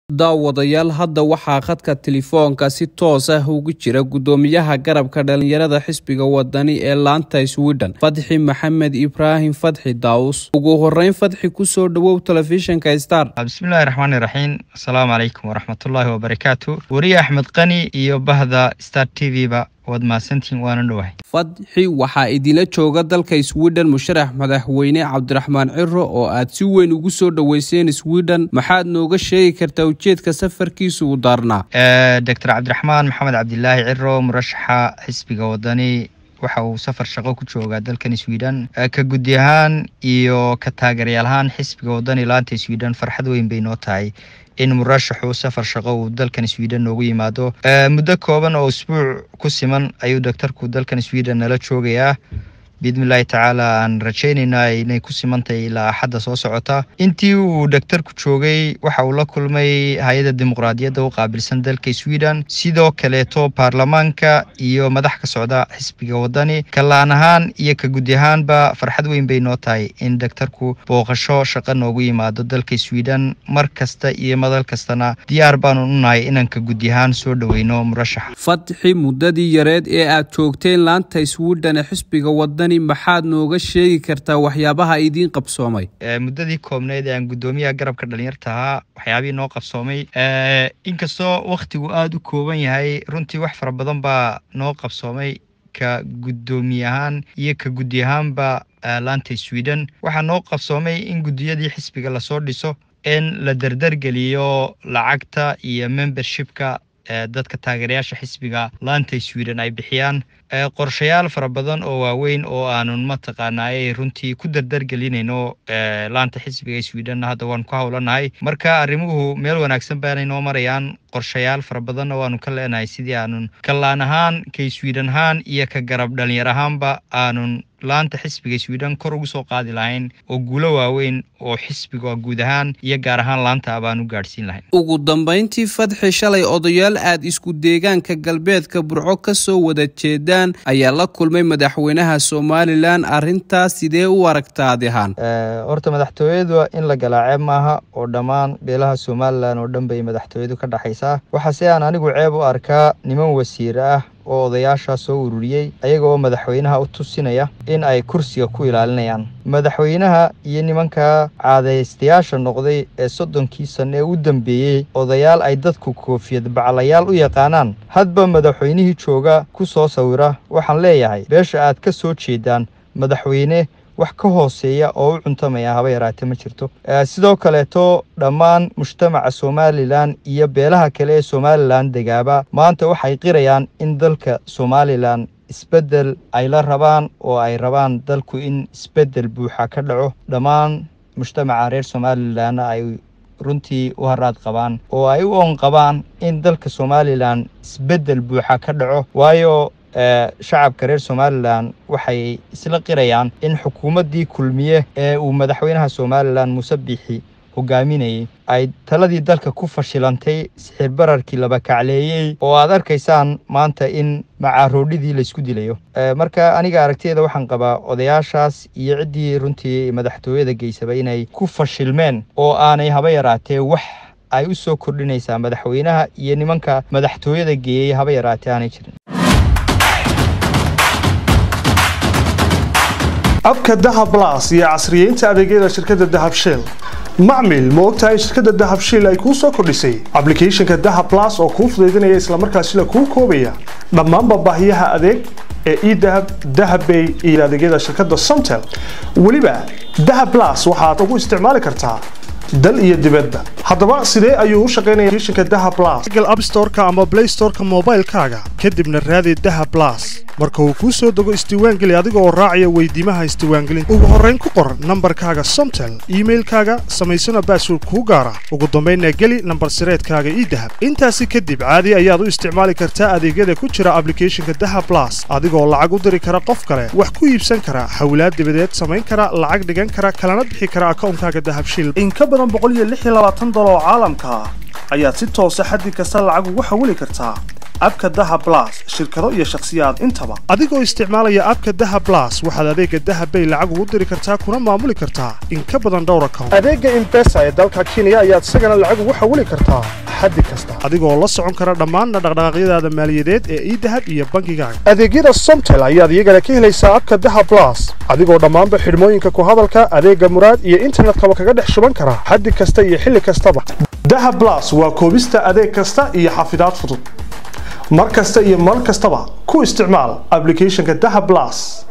daawadayaal hadda waxaa khadka telefoonka si toos ah ugu jira guddoomiyaha garabka dhalinyarada xisbiga wadani ee laanta sweden fadxi maxamed ibraahim fadxi daawus ugu horeyn fadxi kusoo dhawow telefishinka star bismillahi raxmaani raxiim asalaamu calaykum waraxmatullaahi wabarakaatu weriye axmed qani iyo bahda star t v ba waad mahadsantihiin waana dhowahay fadxi waxaa idinla jooga dalka sweden musharax madaxweyne cabdiraxmaan ciro oo aad si weyn ugu soo dhoweyseen sweden maxaad nooga sheegi kartaa ujeedka safarkiisa uu daarnaa doctor cabdiraxmaan maxamed cabdilaahi ciro murashaxa xisbiga wadani waxa uu safar shaqo ku joogaa dalkan sweden ka guddi ahaan iyo ka taageerayaal ahaan xisbiga wadani laanta sweden farxad weyn bay noo tahay in murashaxu safar shaqo uu dalkan sweden noogu yimaado muddo kooban oo isbuuc ku siman ayuu doctorku dalkan sweden nala joogayaa biidnillahi tacaala aan rajaynaynaa inay ku simantahay ilaa axadda soo socota intii uu doctorku joogay waxa uu la kulmay hay-adda dimuqraadiyadda u qaabilsan dalka sweden sidoo kaleeto baarlamaanka iyo madax ka socda xisbiga wadani kalaan ahaan iyo ka guddi ahaanba farxad weyn bay noo tahay in doctorku booqasho shaqo noogu yimaado dalka sweden mar kasta iyo madal kastana diyaar baanu u nahay inaan ka guddi ahaan soo dhoweyno murashaxa fadxi muddadii yareed ee aad joogteen laanta sweden ee xisbiga wadani maxaad nooga sheegi kartaa waxyaabaha idiin qabsoomay muddadii koobneyd ee aan guddoomiyaha garabka dhalinyarta ahaa waxyaabihii noo qabsoomay inkastoo wakhtigu aada u kooban yahay runtii wax fara badan baa noo qabsoomay ka guddoomiye ahaan iyo ka guddi ahaanba laanta sweden waxaa noo qabsoomay in guddiyadii xisbiga lasoo dhiso in la dardargeliyo lacagta iyo membershipka dadka taageerayaasha xisbiga laanta sweden ay bixiyaan qorshayaal fara badan oo waaweyn oo aanun mataqaanaaye runtii ku dardargelinayno laanta xisbiga sweden hadda waan ku howlanahay marka arrimuhu meel wanaagsan baanay noo marayaan qorshayaal fara badanna waanu ka leenahay sidii aanun ka laan ahaan ka sweden ahaan iyo ka garab dhalinyar ahaanba aanun laanta xisbiga sweden kor ugu soo qaadi lahayn oo guulo waaweyn oo xisbiga guud ahaan iyo gaar ahaan laanta abaan u gaadhsiin lahayn ugu dambeyntii fadxi shalay odayaal aad isku deegaanka galbeedka burco ka soo wada jeedaan ayaa la kulmay madaxweynaha somalilan arrintaas sidee u aragta adi ahaan horta madaxtooyadu in la galaaceeb maaha oo dhammaan beelaha somalilan oo dhan bay madaxtooyadu ka dhexaysaa waxaase aan anigu ceeb u arkaa niman wasiir ah oo odayaashaa soo ururiyey ayaga oo madaxweynaha u tusinaya in ay kursiga ku ilaalinayaan madaxweynaha iyo nimanka caadaystayaasha noqday ee soddonkii sanno ee u dambeeyey odayaal ay dadku koofiyad baclayaal u yaqaanaan hadba madaxweynihii jooga ku soo sawira waxaan leeyahay beesha aad ka soo jeedaan madaxweyne wax ka hooseeya oo u cuntamaya haba yaraate ma jirto sidoo kaleeto dhammaan mujtamaca somalilan iyo beelaha kale ee somalilan degaaba maanta waxay qirayaan in dalka somalilan isbeddel ay la rabaan oo ay rabaan dalku in isbeddel buuxa ka dhaco dhammaan mujtamaca reer somalilanna ay runtii u haraad qabaan oo ay u oon qabaan in dalka somalilan isbeddel buuxa ka dhaco waayo shacabka reer somalilan waxay isla qirayaan in xukuumaddii kulmiye ee uu madaxweynaha somalilan muuse biixi hogaaminayay ay taladii dalka ku fashilantay sixir bararkii laba kacleeyey oo aad arkaysaan maanta in macaaroodhidii laysku dilayo marka aniga aragtiyeeda waxaan qabaa odayaashaas iyo ciddii runtii madaxtooyada geysaba inay ku fashilmeen oo aanay haba yaraatee wax ay u soo kordhinaysaa madaxweynaha iyo nimanka madaxtooyada geeyey haba yaraatee aanay jirin abka dahab las iyo casriyeynta adeegyada shirkadda dahab shell macmil ma ogtahay shirkadda dahab shell ay kuu soo kordhisay ablicathonka dahab las oo kuu fudaydinaya islamarkaasila kuu koobaya dhammaanba baahiyaha adeeg ee edahab dahabbay iyo adeegyada shirkadda somtel weliba dahab las waxaad ugu isticmaali kartaa dal iyo dibadba haddaba sidee ayuu u shaqaynaya shinka daha blas google app storeka ama play storeka moobaylkaaga kadibna raadi daha blas marka uu kuu soo dego isdiiwaangeli adiga oo raacaya weydiimaha isdiiwaangelinta ugu horrayn ku qor nambarkaaga somtel iimailkaaga samaysana baasword kuu gaara ugu dambaynna geli nambar sireedkaaga ii dahab intaasi kadib caadi ayaad u isticmaali kartaa adeegyada ku jira ablicathonka daha blas adigoo lacag u diri kara qof kale wax ku iibsan kara hawlaad dibadeed samayn kara lacag dhigan kara kalana bixi kara akawnkaaga dahabshil oo caalamka ah ayaad si toosa xaddi kasta lacag ugu xawili kartaa abka daha blas shirkado iyo shakhsiyaad intaba adigoo isticmaalaya abka daha blas waxaad adeega dahabbay lacag ugu diri kartaa kuna maamuli kartaa in ka badan dhowr account adeega imbesa ee dalka kenya ayaad isagana lacag ugu xawili kartaa xaddi kasta adigoo la socon kara dhammaan dhaqdhaqaaqyadaada maaliyadeed ee idahab iyo bangigaaga adeegyada somtel ayaad iyagana ka helaysaa abka daha blas adigoo dhammaanba xidhmooyinka ku hadalka adeega muraad iyo internetkaba kaga dhex shuban kara xaddi kasta iyo xilli kastaba daha blas waa koobista adeeg kasta iyo xafidaad fudud mar kasta iyo mar kastaba ku isticmaal ablicathonka daha blas